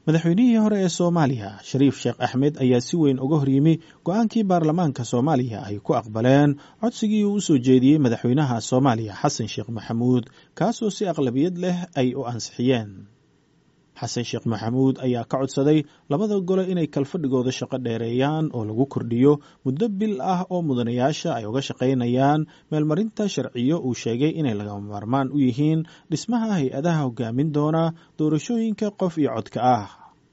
madaxweynihii hore ee soomaaliya shariif sheekh axmed ayaa si weyn uga horyimi go-aankii baarlamaanka soomaaliya ay ku aqbaleen codsigii uu u soo jeediyey madaxweynaha soomaaliya xasan sheekh maxamuud kaasoo si aqlabiyad leh ay u ansixiyeen xasan sheekh maxamuud ayaa ka codsaday labada gole inay kalfadhigooda shaqo dheereeyaan oo lagu kordhiyo muddo bil ah oo mudanayaasha ay uga shaqaynayaan meelmarinta sharciyo uu sheegay inay lagama maarmaan u yihiin dhismaha hay-adaha hogaamin doona doorashooyinka qof iyo codka ah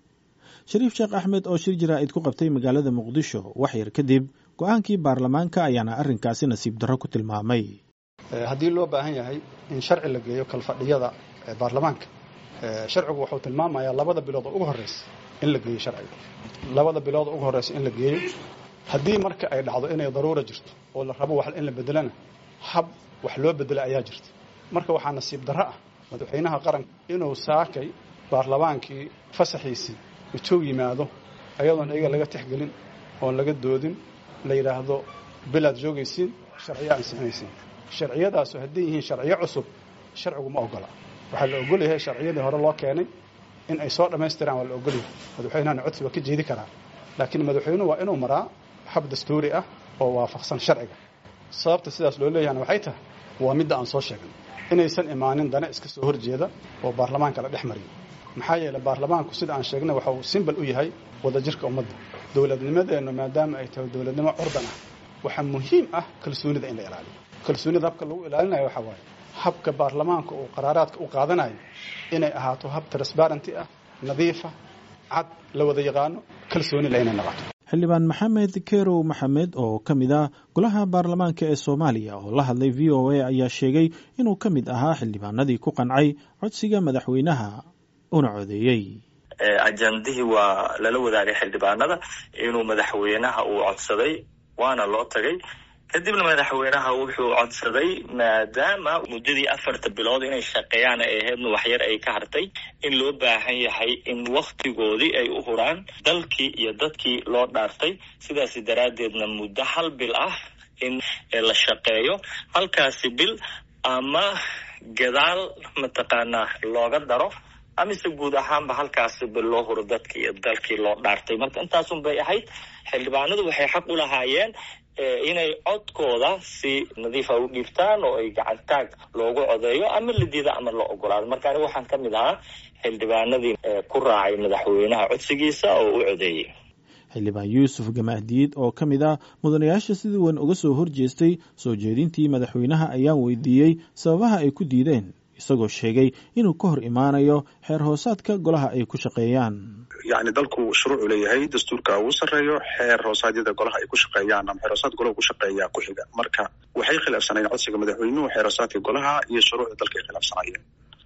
shariif sheekh axmed oo shir jaraa'id ku qabtay magaalada muqdisho wax yar kadib go-aankii baarlamaanka ayaana arrinkaasi nasiib darro ku tilmaamay haddii loo baahan yahay in sharci la geeyo kalfadhiyada baarlamaanka sharcigu wuxuu tilmaamayaa labada bilood oo ugu horreysa in la geeyo sharciga labada bilood oo ugu horreysa in la geeyo haddii marka ay dhacdo inay daruura jirto oo la rabo wax in la bedelana hab wax loo bedela ayaa jirta marka waxaa nasiib darro ah madaxweynaha qaranka inuu saakay baarlamaankii fasaxiisii intuu yimaado ayadoon iyaga laga tixgelin oon laga doodin la yidhaahdo bilaad joogaysiin sharciyo ansixinaysiin sharciyadaasu hadday yihiin sharciyo cusub sharcigu ma ogola waxaa la ogol yahay sharciyadii hore loo keenay in ay soo dhammaystiraan waa la ogol yahay madaxweynahana codsi waa ka jeedi karaa laakiin madaxweynuhu waa inuu maraa hab dastuuri ah oo waafaqsan sharciga sababta sidaas loo leeyahana waxay tahay waa midda aan soo sheegnay inaysan imaanin dana iska soo horjeeda oo baarlamaanka la dhex mariyo maxaa yeelay baarlamaanku sida aan sheegnay waxa uu simbal u yahay wadajirka ummadda dowladnimadeennu maadaama ay tahay dowladnimo curdan ah waxaa muhiim ah kalsoonida in la ilaaliyo kalsoonida habka lagu ilaalinayo waxaa waaye habka baarlamaanka uu qaraaraadka u qaadanayo inay ahaato hab transbarenty ah nadiifa cad la wada yaqaano kalsoonila inay noqoto xildhibaan maxamed kerow maxamed oo ka mid ah golaha baarlamaanka ee soomaaliya oo la hadlay v o a ayaa sheegay inuu ka mid ahaa xildhibaanadii ku qancay codsiga madaxweynaha una codeeyey ajandihii waa lala wadaagay xildhibaanada inuu madaxweynaha uu codsaday waana loo tagay kadibna madaxweynaha wuxuu codsaday maadaama muddadii afarta bilood inay shaqeeyaan ay ahaydna waxyar ay ka hartay in loo baahan yahay in waktigoodii ay u huraan dalkii iyo dadkii loo dhaartay sidaas daraaddeedna muddo hal bil ah in la shaqeeyo halkaasi bil ama gadaal mataqaanaa looga daro amise guud ahaanba halkaasi bil loo huro dadkii iyo dalkii loo dhaartay marka intaasun bay ahayd xildhibaanadu waxay xaq u lahaayeen inay codkooda si nadiifa u dhiibtaan oo ay gacantaag loogu codeeyo ama la diida ama la ogolaado marka aniga waxaan ka mid ahaa xildhibaanadii ku raacay madaxweynaha codsigiisa oo u codeeyey xildhibaan yuusuf gamaahdiid oo ka mid ah mudanayaasha sida weyn uga soo horjeestay soo jeedintii madaxweynaha ayaan weydiiyey sababaha ay ku diideen isagoo sheegay inuu ka hor imaanayo xeer hoosaadka golaha ay ku shaqeeyaan yacni dalku shuruucu leeyahay dastuurka ugu sarreeyo xeer hoosaadyada golaha ay ku shaqeeyaan ama xeer hoosaad golaha ku shaqeeyaa ku xiga marka waxay khilaafsanayeen codsiga madaxweynuhu xeer hoosaadka golaha iyo shuruucda dalka ay khilaafsanayeen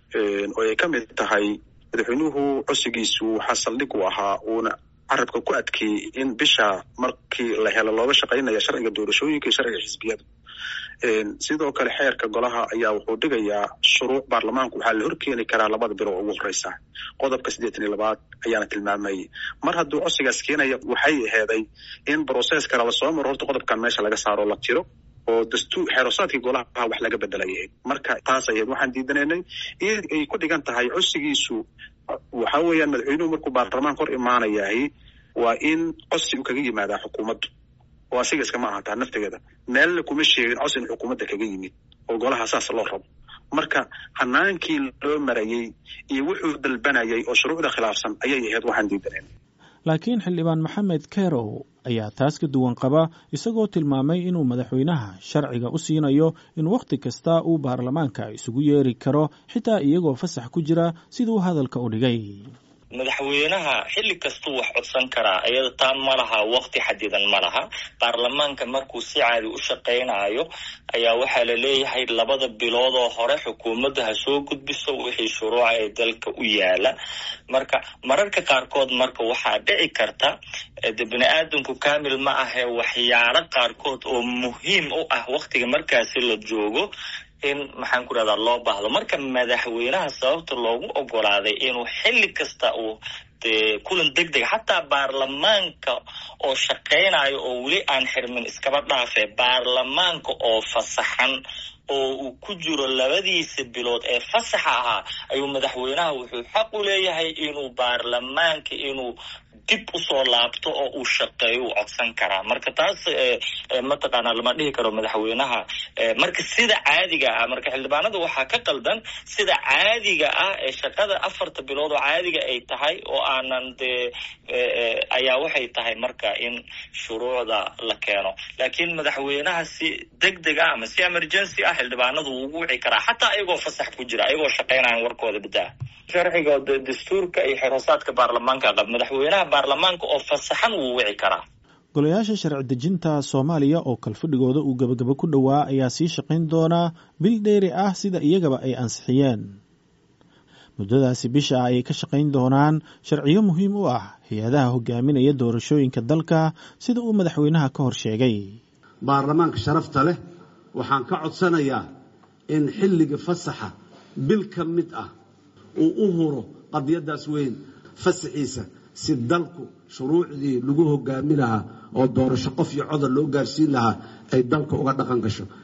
oo ay ka mid tahay madaxweynuhu codsigiisu waxaa saldhig u ahaa uuna carabka ku adkeeyey in bisha markii la helo looga shaqaynaya sharciga doorashooyinka iyo sharciga xisbiyada sidoo kale xeerka golaha ayaa wuxuu dhigayaa shuruuc baarlamaanku waxaa la horkeeni karaa labada bilo oo ugu horeysa qodobka siddeetan iyo labaad ayaana tilmaamayay mar hadduu codsigaas keenaya waxay aheeday in brocess kale lasoo maro horta qodobkan meesha laga saaro la tiro oo dastuur xeerosaadkii golaha wax laga bedelayay marka taas ahayd waxaan diidanaynay in ay ku dhigan tahay codsigiisu waxa weeyaan madaxweynuhu markuu baarlamaanka hor imaanayahay waa in codsi uu kaga yimaadaa xukuumaddu oo asiga iskama ahataa naftigeeda meelna kuma sheegin codsi in xukuumadda kaga yimid oo golaha saas loo rabo marka hanaankii loo marayey iyo wuxuu dalbanayay oo shuruucda khilaafsan ayay ahayd waxaan diidanayn laakiin xildhibaan maxamed kerow ayaa taas ka duwan qaba isagoo tilmaamay inuu madaxweynaha sharciga u siinayo in wakhti kasta uu baarlamaanka isugu yeeri karo xitaa iyagoo fasax ku jira siduu hadalka u dhigay madaxweynaha xilli kastuu wax codsan karaa iyada taa ma laha wakti xadidan ma laha baarlamaanka markuu si caadi u shaqaynayo ayaa waxaa la leeyahay labada bilood oo hore xukuumadda ha soo gudbiso wixii shuruuca ee dalka u yaala marka mararka qaarkood marka waxaa dhici karta de bini aadamku kamil ma ahee waxyaalo qaarkood oo muhiim u ah waktiga markaasi la joogo in maxaan ku rahdaa loo baahdo marka madaxweynaha sababta loogu ogolaaday inuu xilli kasta uu dee kulan deg deg xataa baarlamaanka oo shaqaynayo oo weli aan xirmin iskaba dhaafe baarlamaanka oo fasaxan oo uu ku jiro labadiisa bilood ee fasaxa ahaa ayuu madaxweynaha wuxuu xaq u leeyahay inuu baarlamaanka inuu dib usoo laabto oo uu shaqeeyo uu codsan karaa marka taas mataqaanaa lama dhihi karo madaxweynaha marka sida caadiga ah marka xildhibaanada waxaa ka qaldan sida caadiga ah ee shaqada afarta bilood oo caadiga ay tahay oo aanan dee ayaa waxay tahay marka in shuruucda la keeno laakiin madaxweynaha si deg deg ah ama si emergency ah xildhibaanadu wuu ugu wici karaa xataa ayagoo fasax ku jira ayagoo shaqeynayan warkooda badaa sharciga dastuurka iyo xeroosaadka baarlamaanka qab madaxweynaha baarlamaanka oo fasaxan wuu wici karaa golayaasha sharci dejinta soomaaliya oo kalfadhigooda uu gebagabo ku dhowaa ayaa sii shaqayn doonaa bil dheeri ah sida iyagaba ay ansixiyeen muddadaasi bisha ah ayay ka shaqayn doonaan sharciyo muhiim u ah hay-adaha hogaaminaya doorashooyinka dalka sida uu madaxweynaha ka hor sheegay baarlamaanka sharafta leh waxaan ka codsanayaa in xilliga fasaxa bil ka mid ah uu u huro qadiyadaas weyn fasaxiisa si dalku shuruucdii lagu hogaami lahaa oo doorasho qof iyo codar loo gaarsiin lahaa ay dalka uga dhaqan gasho